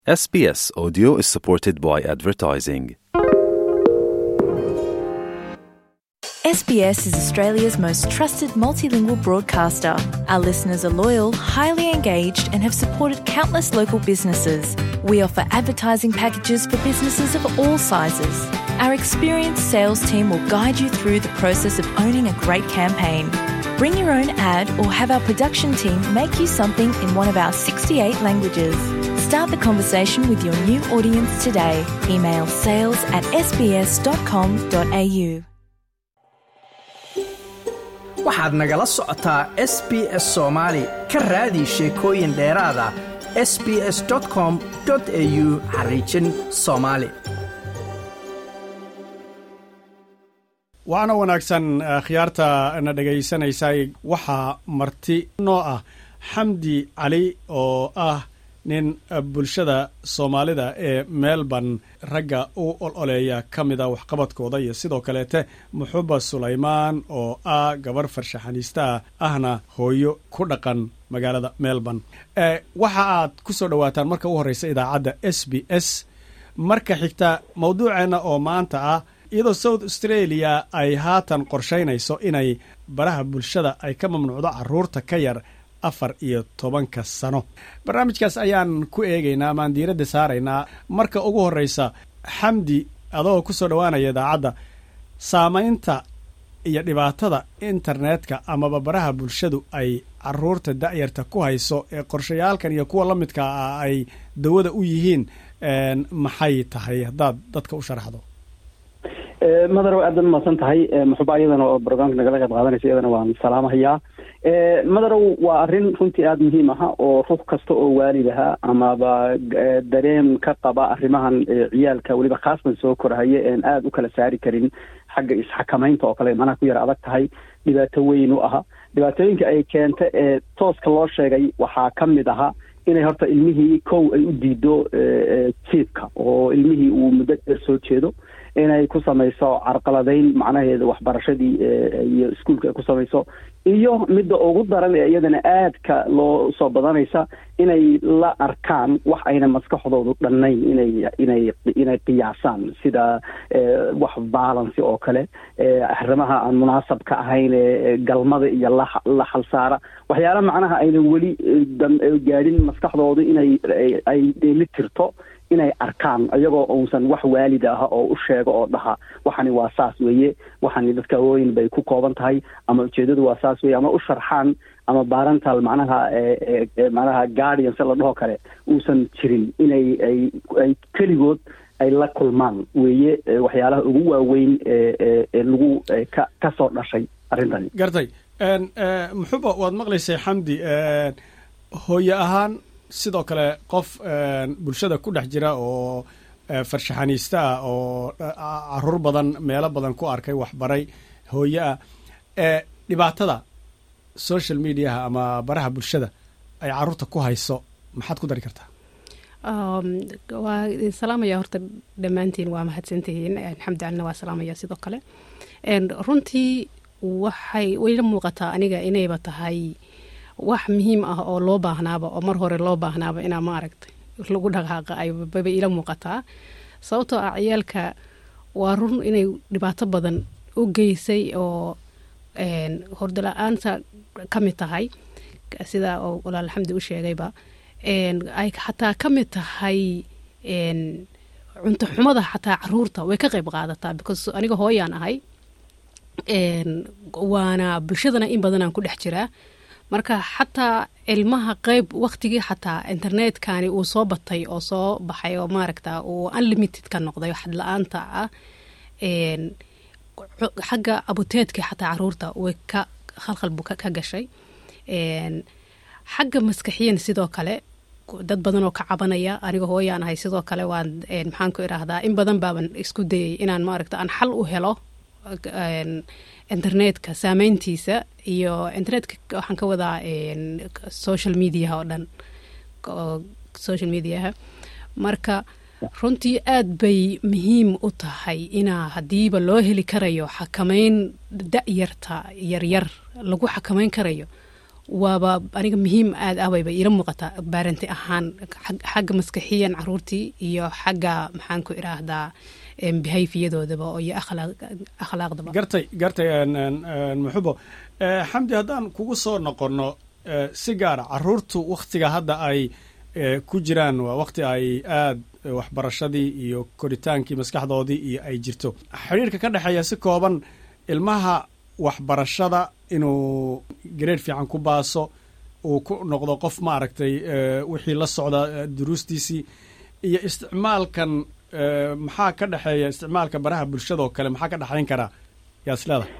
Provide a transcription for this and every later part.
SBS Audio is supported by advertising. SBS is Australia's most trusted multilingual broadcaster. Our listeners are loyal, highly engaged, and have supported countless local businesses. We offer advertising packages for businesses of all sizes. Our experienced sales team will guide you through the process of owning a great campaign. Bring your own ad or have our production team make you something in one of our 68 languages. Start the conversation with your new audience today. Email sales at sbs.com.au. waxaad nagala socotaa s b s soomaali ka raadi sheekooyin dheeraada s b s com au xariijin soomaali waxaana wanaagsan khiyaarta na dhegaysanaysay waxaa marti noo ah xamdi cali oo ah nin bulshada soomaalida ee melbourne ragga u ololeeya ka mida waxqabadkooda iyo sidoo kaleete muxuba sulaymaan oo ah gabar farshaxaniistaah ahna hooyo ku dhaqan magaalada melbourne waxa aad ku soo dhowaataan marka u horreysa idaacadda s b s marka xigta mawduuceenna oo maanta ah iyadoo south australia ay haatan qorshaynayso inay baraha bulshada ay ka mamnuucdo caruurta ka yar afar iyo tobanka sano barnaamijkaas ayaan ku eegaynaa amaan diiradda saaraynaa marka ugu horreysa xamdi adoo ku soo dhowaanaya idaacadda saamaynta iyo dhibaatada internetka amaba baraha bulshadu ay caruurta da'yarta ku hayso ee qorshayaalkan iyo kuwa la midka ah ay dawada u yihiin maxay tahay haddaad dadka u sharaxdo madarow aad baad umahadsan tahay muxuba iyadana oo brograamka nagala qayb qaadanaysa iyadana waan salaamahayaa madarow waa arrin runtii aada muhiim aha oo ruux kasta oo waalidaha amaba dareem ka qaba arrimahan ciyaalka weliba khaasban soo korhaya een aada u kala saari karin xagga isxakamaynta oo kale macnaha ku yar adag tahay dhibaato weyn u aha dhibaatooyinka ay keenta ee tooska loo sheegay waxaa ka mid aha inay horta ilmihii kow ay u diido jiibka oo ilmihii uu muddo dheer soo jeedo inay ku samayso carqaladayn macnaheeda waxbarashadii iyo iskuolka ay ku samayso iyo midda ugu daran ee iyadana aadka loo soo badanaysa inay la arkaan wax ayna maskaxdoodu dhannayn inay inay inay qiyaasaan sida wax balancy oo kale arrimaha aan munaasabka ahayn ee galmada iyo la la xalsaara waxyaala macnaha aynan weli gaadhin maskaxdoodu inay ay dheeli tirto inay arkaan iyagoo uusan wax waalid ah oo u sheego oo dhaha waxani waa saas weeye waxani dadka hawooyin bay ku kooban tahay ama ujeedadu waa saas weeye ama u sharxaan ama barental macnaha macnaha guardian si la dhaho kale uusan jirin inay ay ay keligood ay la kulmaan weeye waxyaalaha ugu waaweyn ee lagu ka ka soo dhashay arrintani gartay muxuba waad maqlaysay xamdi hooye ahaan sidoo kale qof bulshada ku dhex jira oo farshaxaniista ah oo caruur badan meelo badan ku arkay waxbaray hooye ah dhibaatada social mediaha ama baraha bulshada ay caruurta ku hayso maxaad ku dari kartaa waa salaamaya horta dhammaantiin waa mahadsantihiin xamdi calina waa salaamaya sidoo kale runtii waxay wayla muuqataa aniga inayba tahay wax muhiim ah oo loo baahnaaba oo mar hore loo baahnaaba inaa ma aragtay lagu dhaqaaqa aybaba ila muuqataa sababtoo ah ciyaalka waa run inay dhibaato badan u geysay oo hordala-aanta ka mid tahay sida oo walaal xamdi u sheegayba ay xataa ka mid tahay cunto xumada xataa caruurta way ka qayb qaadataa because aniga hooyaan ahay waana bulshadana in badanaan ku dhex jiraa marka xataa ilmaha qeyb waktigii xataa internetkani uu soo batay oo soo baxay oo maaragta uu unlimited ka noqday xad la-aanta ah xagga abuteedka xataa caruurta way ka khalkhalbu ka gashay xagga maskaxiyan sidoo kale dad badan oo ka cabanaya aniga hooyaan ahay sidoo kale waan maxaan ku idhaahdaa in badan baaban isku dayay inaan maaragta aan xal u helo internetka saameyntiisa iyo internetka waxaan ka wadaa social mediaha oo dhan social mediaha marka runtii aad bay muhiim u tahay inaa haddiiba loo heli karayo xakameyn da-yarta yaryar lagu xakameyn karayo waaba aniga muhiim aad ah wayba iila muuqataa baaranti ahaan xagga maskaxiyan caruurtii iyo xagga maxaan ku idhaahdaa behayfiyadoodaba iyo akhlaaqdaba gartay gartay muxubo xamdi haddaan kugu soo noqonno si gaara caruurtu wakhtiga hadda ay ku jiraan waa wakhti ay aad waxbarashadii iyo koritaankii maskaxdoodii iyo ay jirto xidhiirka ka dhexeeya si kooban ilmaha waxbarashada inuu gareed fiican ku baaso uu ku noqdo qof maaragtay wixii la socda duruustiisii iyo isticmaalkan maxaa ka dhexeeya isticmaalka baraha bulshada oo kale maxaa ka dhexayn karaa yaa is leedahay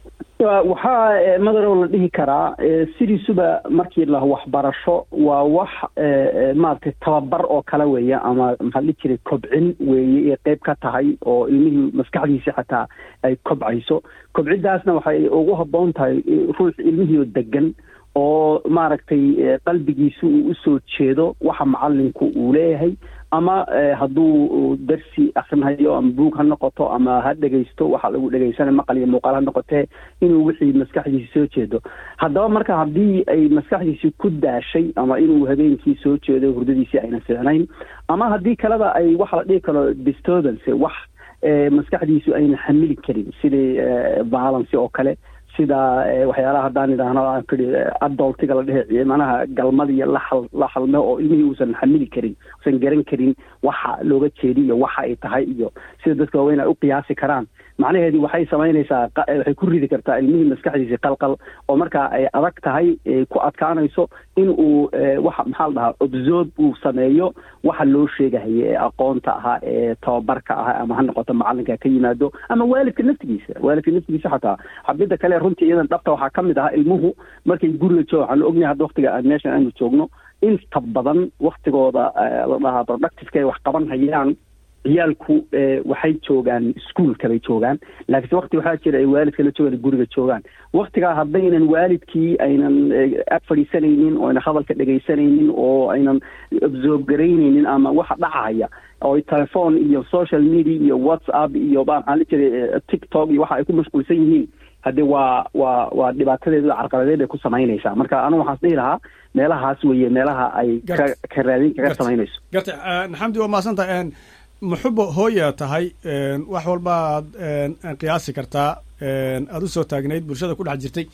waxaa madarow la dhihi karaa sidiisuba markii la waxbarasho waa wax maaragtay tababar oo kale weeye ama maxaa la dhihi jiray kobcin weeye ay qeyb ka tahay oo ilmihii maskaxdiisi xataa ay kobcayso kobciddaasna waxay ugu habboon tahay ruux ilmihiioo degan oo maaragtay qalbigiisu uu usoo jeedo waxa macalinku uu leeyahay ama hadduu darsi akrinayo ama buug ha noqoto ama ha dhegaysto waxa lagu dhegaysana maqal iyo muuqaal ha noqotee inuu wixii maskaxdiisi soo jeedo haddaba marka haddii ay maskaxdiisi ku daashay ama inuu habeenkii soo jeedo hurdadiisii ayna fiicnayn ama haddii kaleba ay waxa la dhihi karo disturbance wax maskaxdiisu ayna xamili karin sidii violence oo kale sida waxyaalaha haddaan idhaahno aan kii adoltiga la dhehe manaha galmadiiyo laxal la halme oo ilmihii uusan xamili karin uusan garan karin waxa looga jeedi iyo waxa ay tahay iyo sida dadka waaweyn ay u qiyaasi karaan macnaheedii waxay samaynaysaa waxay ku ridi kartaa ilmihii maskaxdiisii qalqal oo markaa ay adag tahay ku adkaanayso in uu waxa maxaa la dhahaa obsorb uu sameeyo waxa loo sheegahaye ee aqoonta ahaa ee tababarka ahaa ama ha noqoto macalinka ka yimaado ama waalidka naftigiisa waalidka naftigiisa xataa xabida kale runtii iyadan dhabta waxaa ka mid ahaa ilmuhu markay guriga jooga waxaan ognahay hadda waktiga meeshan aanu joogno inta badan waktigooda la dhahaa productiveka ay wax qaban hayaan ciyaalku waxay joogaan ischoolka bay joogaan laakiinse wakti waxaa jira ay waalidka la joogaan guriga joogaan waktigaa haddaynan waalidkii aynan ag fadhiisanaynin oo aynan hadalka dhegaysanaynin oo aynan absorb garaynaynin ama waxa dhacaya oo telephone iyo social media iyo whatsapp iyo maxaa la jiray tiktok iyo waxa ay ku mashquulsan yihiin haddii waa waa waa dhibaatadeeda carqaladeed ay ku samaynaysaa marka anigu waxaan dhihi lahaa meelahaas weeye meelaha ay ka ka raadin kaga samaynayso garta xamdi waa mahadsantahay muxubo hooya tahay wax walba aad qiyaasi kartaa aada u soo taagnayd bulshada ku dhex jirtay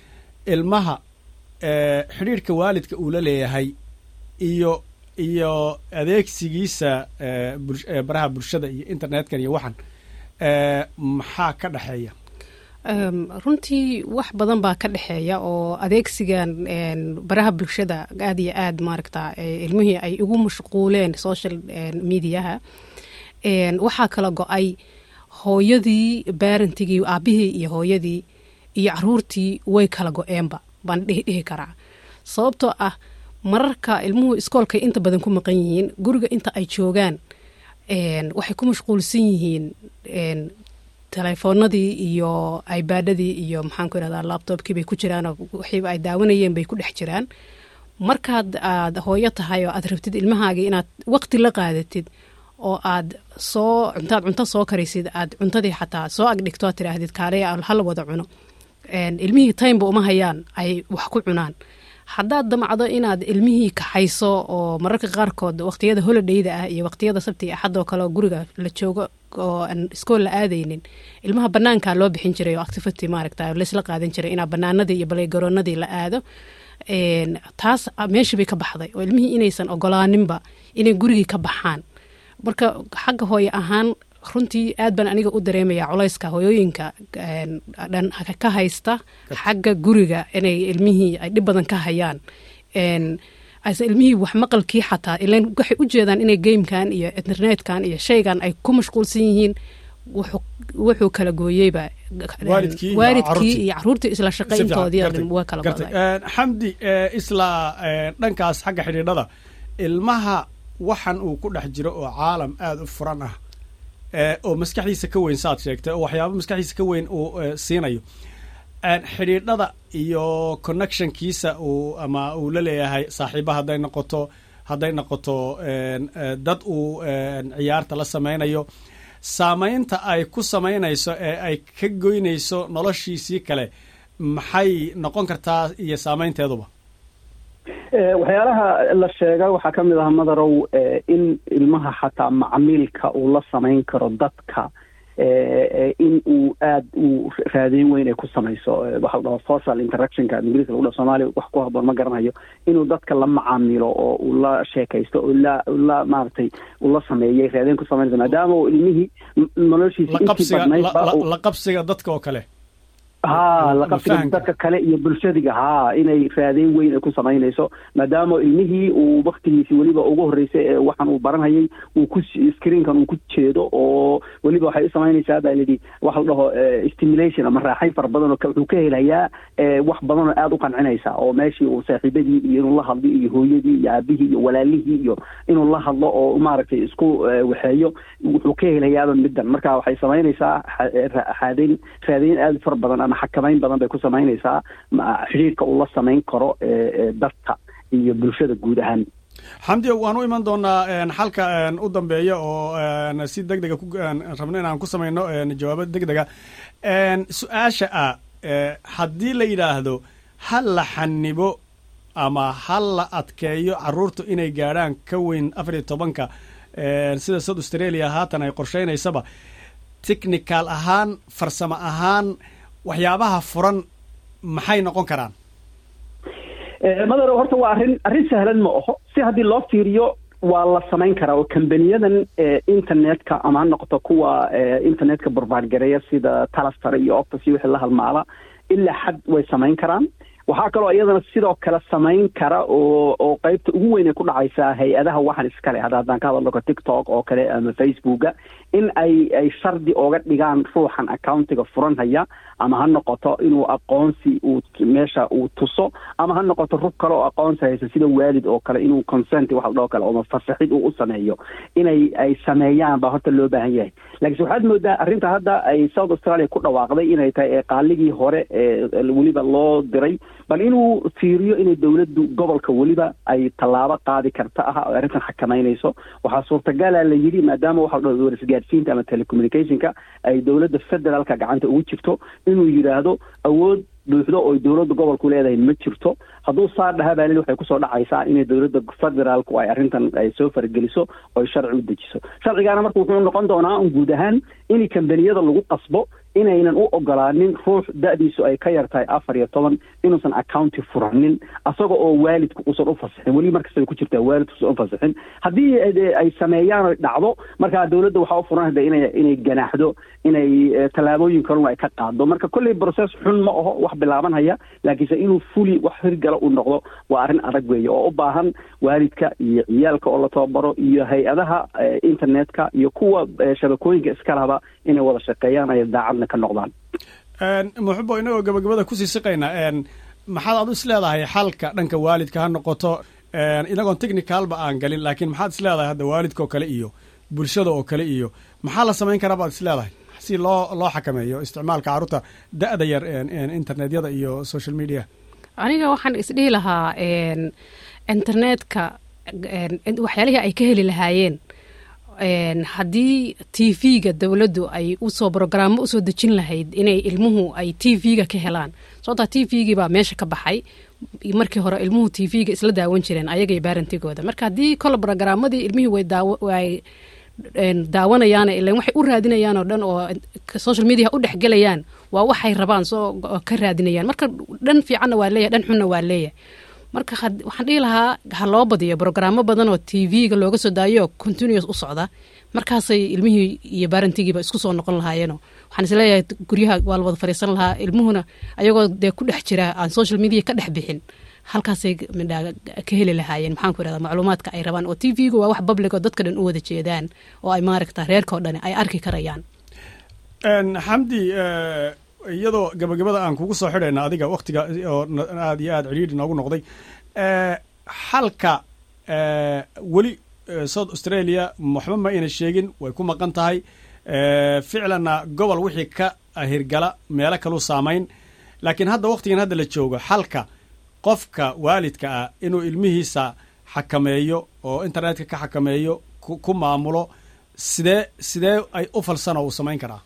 ilmaha xidhiirhka waalidka uu la leeyahay iyo iyo adeegsigiisa baraha bulshada iyo internetkan iyo waxan maxaa ka dhexeeya runtii wax badan baa ka dhexeeya oo adeegsigan baraha bulshada aad iyo aad maaragta ilmihii ay ugu mashquuleen social mediaha waxaa kala go-ay hooyadii baarantigii aabihii iyo hooyadii iyo caruurtii way kala go-eenba baan dhihi dhihi karaa sababtoo ah mararka ilmuhu iskoolkay inta badan ku maqan yihiin guriga inta ay joogaan waxay ku mashquulsan yihiin telefoonadii iyo ibaadadii iyo maxaan ku irahdaa labtobkii bay ku jiraan waxiiba ay daawanayeen bay ku dhex jiraan markaad aad hooyo tahay oo aad rabtid ilmahaagii inaad waqti la qaadatid oo aad soo cuntaad cunto soo karaysid aad cuntadii xataa soo agdhigto aad tiraahdid kaaleya hala wada cuno ilmihii timeba uma hayaan ay wax ku cunaan haddaad damacdo inaad ilmihii kaxayso oo mararka qaarkood waqtiyada holidayda ah iyo waqtiyada sabti axadoo kale guriga la joogo oo aan iskool la aadaynin ilmaha banaankaa loo bixin jiray oo activity maaragta laysla qaadan jiray inaa banaanadii iyo baleygaroonadii la aado taas meeshii bay ka baxday oo ilmihii inaysan ogolaaninba inay gurigii ka baxaan marka xagga hooye ahaan runtii aad baan aniga u dareemaya culayska hooyooyinka dhan ka haysta xagga guriga inay ilmihii ay dhib badan ka hayaan ase ilmihii wax maqalkii xataa ilan waxay u jeedaan inay gamekan iyo internetkan iyo shaygan ay ku mashquulsan yihiin wuxuu kala gooyeyba waalidkii iyo caruurtii isla shaqayntoodii waa kala goday xamdi isla dhankaas xagga xidhiidhada ilmaha waxan uu ku dhex jiro oo caalam aada u furan ah oo maskaxdiisa ka weyn saaad sheegtay oo waxyaaba maskaxdiisa ka weyn uu siinayo xidhiidhada iyo connectionkiisa uu ama uu la leeyahay saaxiiba hadday noqoto hadday noqoto dad uu ciyaarta la samaynayo saamaynta ay ku samaynayso ee ay ka goynayso noloshiisii kale maxay noqon kartaa iyo saamaynteeduba waxyaalaha la sheega waxaa ka mid ah madarow in ilmaha xataa macmiilka uu la samayn karo dadka in uu aad uu raadeyn weyn ay ku samayso waxa la dhaho social interactionka ingiriiska lagu dhaho soomaaliya wax ku haboon ma garanayo inuu dadka la macaamilo oo uu la sheekaysto oo la la maaragtay uu la sameeyay raadeyn ku samaynaysa maadaama uu ilmihii noloshiisa intii badnayd la qabsiga dadka oo kale ha la qabsiga dadka kale iyo bulshadiga ha inay raadeyn weyn ay ku samaynayso maadaama ilmihii uu waktigiisii weliba ugu horreysay ee waxaan uu baranhayay uu ku screenkan uu ku jeedo oo weliba waxay u samaynaysaa baa layidhi waxa la dhaho stimulation ama raaxayn fara badan oo wuxuu ka helayaa wax badan oo aada u qancinaysa oo meeshii uu saaxiibadii iyo inuu la hadlo iyo hooyadii iyo aabihii iyo walaalihii iyo inuu la hadlo oo maaragtay isku waxeeyo wuxuu ka helayaaba middan marka waxay samaynaysaa raadeyn raadeyn aada u fara badan ama xakamayn badan bay ku samaynaysaa xidhiirka uu la samayn karo dadka iyo bulshada guud ahaan xamdi waan u iman doonaa xalka u dambeeya oo si deg dega rabno inaan ku samayno jawaabo deg dega su-aasha ah haddii la yidhaahdo ha la xanibo ama ha la adkeeyo caruurtu inay gaadhaan ka weyn afar iyo tobanka sida south australia haatan ay qorshaynaysaba technical ahaan farsamo ahaan waxyaabaha furan maxay noqon karaan madaro horta waa arrin arrin sahlan ma aho si haddii loo fiiriyo waa la samayn karaa oo kambaniyadan internetka ama ha noqoto kuwa internetka burbaadgareeya sida talastar iyo octus iyo wixii la halmaala ilaa xad way samayn karaan waxaa kaloo iyadana sidoo kale samayn kara oo oo qeybta ugu weyn ay ku dhacaysaa hay-adaha waxan iskale hadda haddaan ka hadalno tiktok oo kale ama facebooka in ay ay shardi ooga dhigaan ruuxan accountiga furanhaya ama ha noqoto inuu aqoonsi uu meesha uu tuso ama ha noqoto rug kale oo aqoonsi haysa sida waalid oo kale inuu consent wax dhoo kale ama fasaxid uu u sameeyo inay ay sameeyaan baa horta loo baahan yahay laakiinse waxaad moodaa arrinta hadda ay south australia ku dhawaaqday inay tahay ee qaaligii hore ee weliba loo diray bal inuu fiiriyo inay dowladdu gobolka weliba ay tallaabo qaadi karta ah oo arrintan xakamaynayso waxaa suurtagala la yidhi maadaama waxa la dhaho warisgaadhsiinta ama telecommunicationka ay dowladda federaalka gacanta ugu jirto inuu yidhaahdo awood buuxdo oo dowladda gobolku leedahay ma jirto hadduu saa dhaha baa lili waxay kusoo dhacaysaa inay dowladda federaalku ay arrintan ay soo fargeliso oo sharci u dejiso sharcigaana marka wuxuu noqon doonaa un guud ahaan in kambaniyada lagu qasbo inaynan u ogolaanin ruux da-diisu ay ka yar tahay afar iyo toban inuusan accounti furanin asaga oo waalidku uusan u fasixin weli markasta ay ku jirtaa waalidku usan u fasixin haddii ay sameeyaan oy dhacdo markaa dowladda waxaa u furan hada inay inay ganaaxdo inay tallaabooyin kalun ay ka qaado marka kolley process xun ma aho wax bilaabanhaya laakiinse inuu fuli wax hirgala uu noqdo waa arrin adag weeye oo u baahan waalidka iyo ciyaalka oo la tababaro iyo hay-adaha internetka iyo kuwa shabakooyinka iskalaba inay wada shaqeeyaan ay daacadna ka noqdaan muxubo inagoo gabagabada kusii siqayna maxaad aad is leedahay xalka dhanka waalidka ha noqoto inagoon technicalba aan galin laakiin maxaad is leedahay hadda waalidka oo kale iyo bulshada oo kale iyo maxaa la samayn karaa baad is leedahay si loo loo xakameeyo isticmaalka carruurta da-da yar internetyada iyo social media aniga waxaan isdhihi lahaa internetka waxyaalihii ay ka heli lahaayeen haddii t v-ga dowladdu ay usoo brogaraamo usoo dejin lahayd inay ilmuhu ay t v-ga ka helaan sababtaa t v-gii baa meesha ka baxay markii hore ilmuhu t v-ga isla daawan jireen ayagay baarantigooda marka haddii kole brogaramadii ilmihii way daawanayaan ilan waxay u raadinayaan oo dhan oo social media u dhexgelayaan waa waxay rabaan soo ka raadinayaan marka dhan fiicanna waa leeyahay dhan xunna waa leeyahay marka waxaan dhihi lahaa ha loo badiyo brogaraamo badan oo t v-ga looga soo daayo continuous u socda markaasay ilmihii iyo baarantigiiba isku soo noqon lahaayeenoo waxaan isleeyahay guryaha waa la wada fadhiisan lahaa ilmuhuna ayagoo dee ku dhex jira aan social media ka dhex bixin halkaasay midhaa ka heli lahaayeen maxaan ku irahda macluumaadka ay rabaan oo t v-gu waa wax public oo dadka dhan u wada jeedaan oo ay maaragta reerka oo dhan ay arki karayaan xamdi iyadoo gabagabada aan kugu soo xidhayna adiga waktiga oo aad iyo aad cidhiidhi noogu noqday xalka weli south australia waxba ma ayna sheegin way ku maqan tahay ficlanna gobol wixii ka hirgala meelo kaluu saamayn laakiin hadda waktigan hadda la joogo xalka qofka waalidka ah inuu ilmihiisa xakameeyo oo internetka ka xakameeyo ku maamulo sidee sidee ay u falsano uu samayn karaa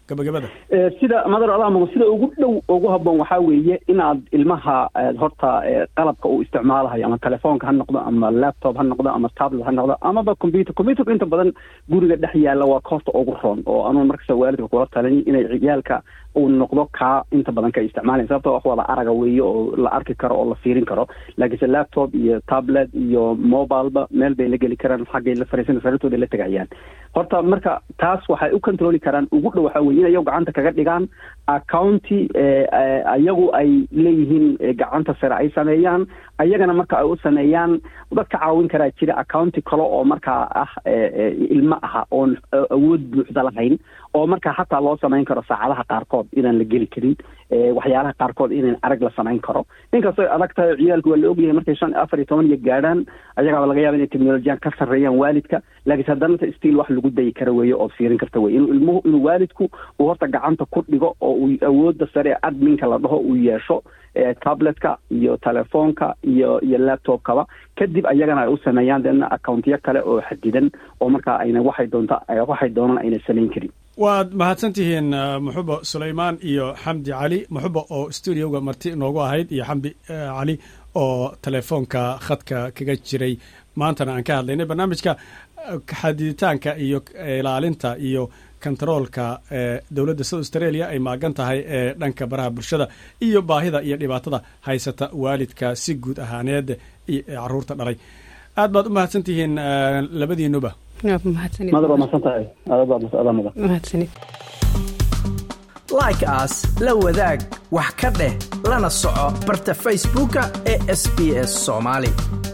gabagabada sida madar alaamago sida ugu dhow ugu habboon waxaa weeye inaad ilmaha horta qalabka uu isticmaalahayo ama telefoonka ha noqdo ama laptop ha noqdo ama tablet ha noqdo amaba computer computerka inta badan guriga dhex yaalla waa koorta ugu roon oo anuun markasta waalidka kula talin inay ciyaalka uu noqdo kaa inta badan ka isticmaalayn sababto wax wada araga weeye oo la arki karo oo la fiirin karo laakiinse laptop iyo tablet iyo mobileba meel bay la geli karaan xaggay la fariisan sariirtooda la tegayaan horta marka taas waxay u controli karaan ugu dhow waxaa weye in ayagu gacanta kaga dhigaan accounti ayagu ay leeyihiin gacanta sare ay sameeyaan ayagana marka ay u sameeyaan dad ka caawin karaa jira accounti kale oo markaa ah ilmo aha oon awood buuxda lahayn oo markaa xataa loo samayn karo saacadaha qaarkood inaan la geli karin waxyaalaha qaarkood inaan arag la samayn karo inkastoo adag tahay ciyaalku waa la ogyahay markay shan afar iyo toban iyo gaadhaan ayagaaba laga yaaba inay technolojiyan ka sarreeyaan waalidka laakiinse haddana stiil wax lagu dayi kara weeye ood fiirin karta weye inuu ilmuhu inuu waalidku uu horta gacanta ku dhigo oo uu awoodda sare ee adminka la dhaho uu yeesho tabletka iyo telefoonka iyo iyo laptopkaba kadib ayagana ay u sameeyaan deedna accountyo kale oo xadidan oo markaa ayna waxay doonta waxay doonaan ayna samayn karin waad mahadsan tihiin muxubo sulaymaan iyo xamdi cali muxubo oo studioga marti inoogu ahayd iyo xamdi cali oo telefoonka khadka kaga jiray maantana aan ka hadlaynay barnaamijka xadiditaanka iyo ilaalinta iyo kontaroolka dowladda south australia ay maagan tahay ee dhanka baraha bulshada iyo baahida iyo dhibaatada haysata waalidka si guud ahaaneed ee caruurta dhalay aad baad u mahadsan tihiin labadiinuba like aas la wadaag wax ka dheh lana soco barta facebooka ee sb s soomaali